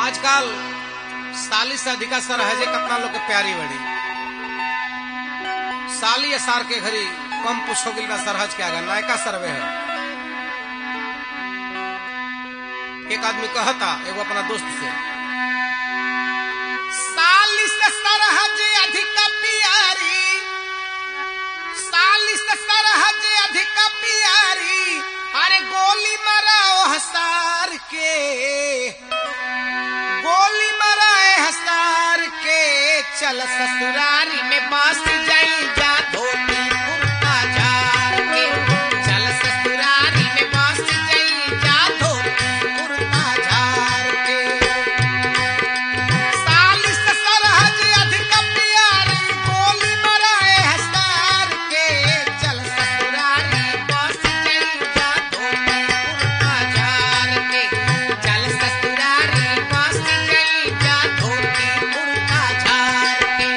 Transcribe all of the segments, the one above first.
आजकल साली से अधिका सरहजे कितना लोग के प्यारी बड़ी साली सार के घरी कम पुछ हो गिल सरहज के आगे नायका सरवे है एक आदमी कहता एगो अपना दोस्त से साली से सरहज अधिक प्यारी साली से सरहज अधिक प्यारी अरे गोली मराओ हसार के गोली मराए हसार के चल ससुरारी में बस जाई जा धोती कुर्ता झार के चल ससुरारी में बस जाई जा धोती कुर्ता झार के साली से सरहज अधिक प्यारी गोली मराए हसार के चल ससुरारी बस जाई जा धोती कुर्ता झार के चल ससुरारी बस जाई जा धोती कुर्ता झार के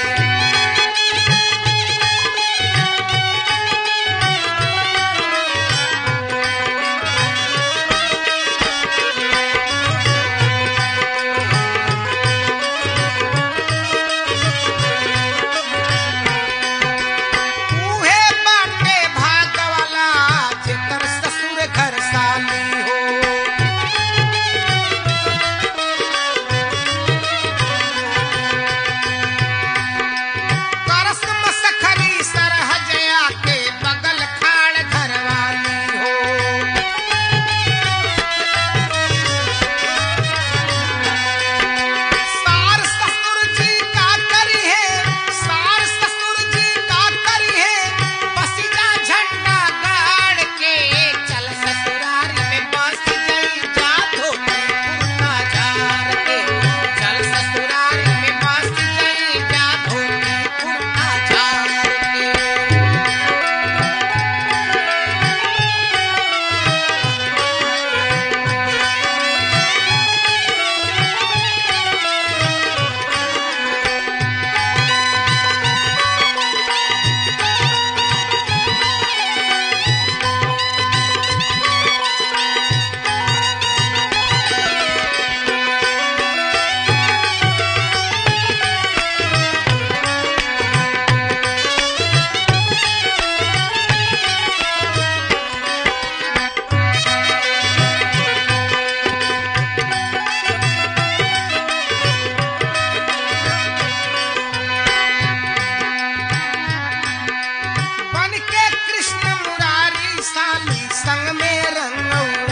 उहे बाटे भाग वाला जेकर ससुर घर साली हो करस मसखरी सरहजया के बगल खाड़ घरवाली हो सार ससुर जी का करी है सार ससुर जी का करी है बसिया झंडा गाड़ के चल ससुरारी में बस गई जा धोती कुर्ता झार के चल ससुरारी में बस गई जा धोती कुर्ता झार के बन के कृष्ण मुरारी साली संग में रंगऊ